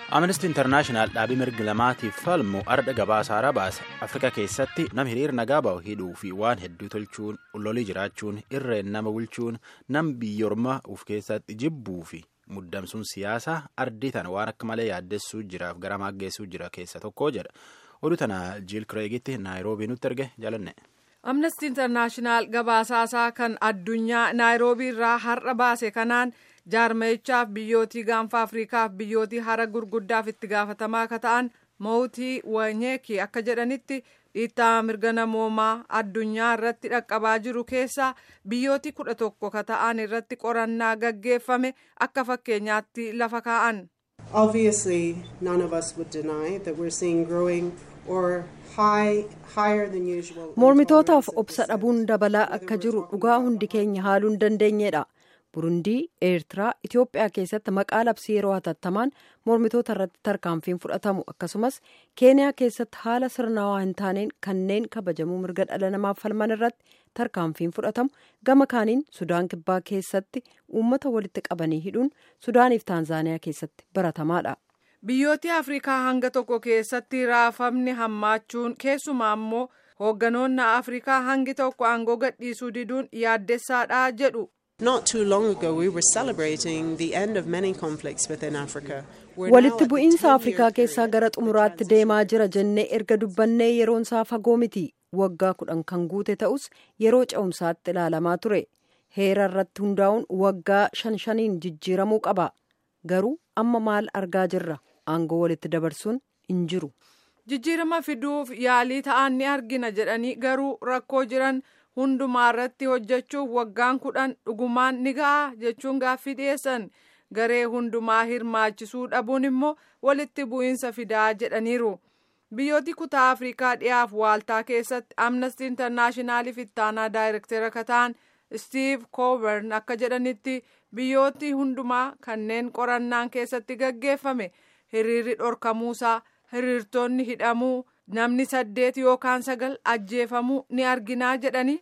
Amnesty Internaashinaal dhaabii mirgi lamaatiif falmu arda gabaasaa baase Afrikaa keessatti nam hiriir nagaa bahu hidhuu fi waan hedduu tolchuun lolii jiraachuun irreen nama bulchuun nam biyyoorma uf keessatti jibbuu fi muddamsuun siyaasaa ardii tana waan akka malee yaaddessuu jiraaf gara maaggeessuu jira keessa tokko jedha. Oduu tana Jiil Kireegitti Naayiroobii nutti erge jaalanne. Amnesty Internaashinaal gabaasaasaa kan addunyaa Naayiroobii irraa har'a baase kanaan jaarmayichaaf biyyootii gaanfa afriikaaf biyyootii hara gurguddaaf itti gaafatamaa akka ta'an mootii wanyeeki akka jedhanitti dhiittaa mirga namoomaa addunyaa irratti dhaqqabaa jiru keessaa biyyootii kudha tokko ka ta'an irratti qorannaa gaggeeffame akka fakkeenyaatti lafa kaa'an. Obviously, none of us would deny that we're seeing growing or high, higher than usual. Mormitootaaf obsa dhabuun dabalaa akka jiru dhugaa hundi keenya haaluu hin dandeenyedha. burundii eertiraa itiyoophiyaa keessatti maqaa labsii yeroo hatattamaan mormitoota irratti tarkaanfiin fudhatamu akkasumas keeniyaa keessatti haala sirnaawaa hin taaneen kanneen kabajamuu mirga dhala namaaf falman irratti tarkaanfiin fudhatamu gama kaaniin sudaan kibbaa keessatti uummata walitti qabanii hidhuun sudaaniif taanzaaniyaa keessatti baratamaadha. biyyooti afrikaa hanga tokko keessatti raafamni hammaachuun keessumaa immoo hoogganoonni afrikaa hangi tokko aangoo gadhiisuu diduun yaaddessaadha jedhu. Not too long ago, we were celebrating the end of many conflicts within Africa. Walitti bu'iinsa Afrikaa keessaa gara xumuraatti deemaa jira jennee erga dubbannee yeroon isaa fagoo miti. Waggaa kudhan kan guute ta'us yeroo ce'umsaatti ilaalamaa ture. Heera irratti hundaa'uun waggaa shan shaniin jijjiiramuu qaba. Garuu amma maal argaa jirra? Aangoo walitti dabarsuun hin jiru. Jijjiirama fiduuf yaalii ta'an ni argina jedhanii garuu rakkoo jiran. hundumaa irratti hojjechuuf waggaan kudhan dhugumaan ni ga'a jechuun gaaffii dhiyeessan garee hundumaa hirmaachisuu dhabuun immoo walitti bu'iinsa fidaa jedhaniiru biyyooti kutaa afrikaa dhiyaaf waaltaa keessatti amnesty intarnaashinaaliif ittaanaa daayirektera akka ta'an stiiv koobern akka jedhanitti biyyooti hundumaa kanneen qorannaan keessatti gaggeeffame hiriirri dhorkamuusaa hiriirtonni hidhamuu namni saddeet yookaan sagal ajjeefamuu ni arginaa jedhanii.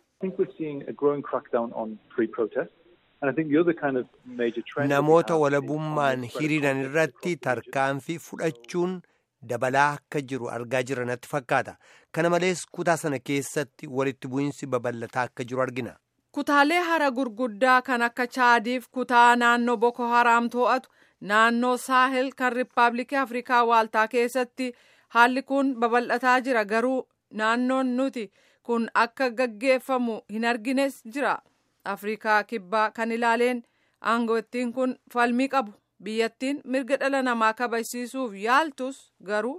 Namoota walabummaan hiriiran irratti tarkaanfii fudhachuun dabalaa akka jiru argaa jirra natti fakkaata. Kana malees kutaa sana keessatti walitti bu'iinsi babal'ataa akka jiru argina. Kutaalee hara gurguddaa kan akka Chaadiif kutaa naannoo Boko Haram to'atu naannoo Saahel kan Riippaabilikii Afrikaa Waaltaa keessatti haalli kun babal'ataa jira garuu naannoon nuti. kun akka gaggeeffamu hin argines jira afrikaa kibbaa kan ilaaleen aangoottiin kun falmii qabu biyyattiin mirga dhala namaa kabajsiisuuf yaaltus garuu.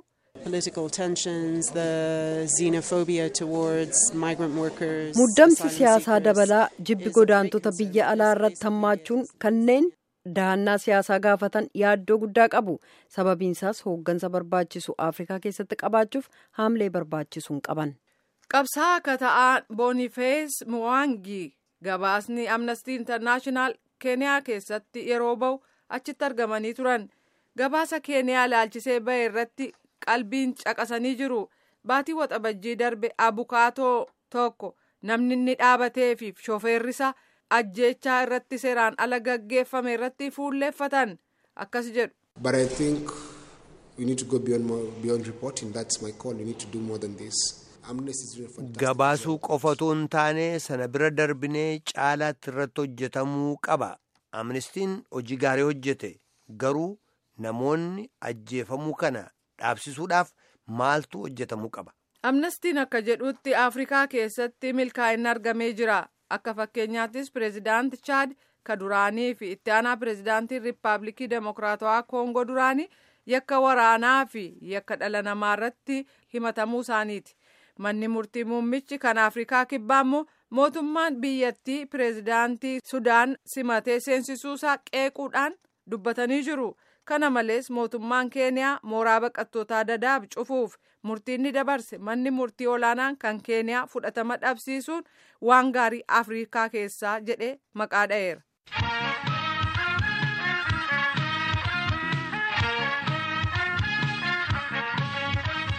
muddamsi siyaasaa dabalaa jibbi godaantota biyya alaa irratti hammaachuun kanneen dahannaa siyaasaa gaafatan yaaddoo guddaa qabu sababiinsaas hooggansa barbaachisu afrikaa keessatti qabaachuuf haamlee barbaachisuun qaban. qabsaa akka ta'an boonifees muwaangi gabaasni amnesty internaashinaal keeniyaa keessatti yeroo bahu achitti argamanii turan gabaasa keeniyaa ilaalchisee bahe irratti qalbiin caqasanii jiru baatii waxabajjii darbe abukaatoo tokko namni inni dhaabatee fi shofeerrisa ajjeechaa irratti seeraan ala gaggeeffame irratti fuulleeffatan akkas jedhu. But I think we need to go beyond, more, beyond reporting. That's my call. We need to do more than this. Gabaasuu qofatu hin taane sana bira darbinee caalaatti irratti hojjetamuu qaba. Amnistiin hojii gaarii hojjete garuu namoonni ajjeefamuu kana dhaabsisuudhaaf maaltu hojjetamuu qaba. Amnestiin akka jedhutti Afrikaa keessatti milkaa'inni argamee jira. Akka fakkeenyaattis pireezidaanti Chaad ka duraanii fi itti aanaa pireezidaantii Riippaabilikii Demokiraatawaa Koongoo duraanii yakka waraanaa fi yakka dhala namaa irratti himatamuu isaaniiti. manni murtii muummichi kan afrikaa kibbaa immoo mootummaan biyyattii pireezidaantii sudaan simatee seensisuusaa qeequudhaan dubbatanii jiru kana malees mootummaan keeniyaa mooraa baqattootaa dadaab cufuuf murtiin ni dabarse manni murtii olaanaan kan keeniyaa fudhatama dhabsiisuun waan gaarii afrikaa keessaa jedhee maqaa dha'eera.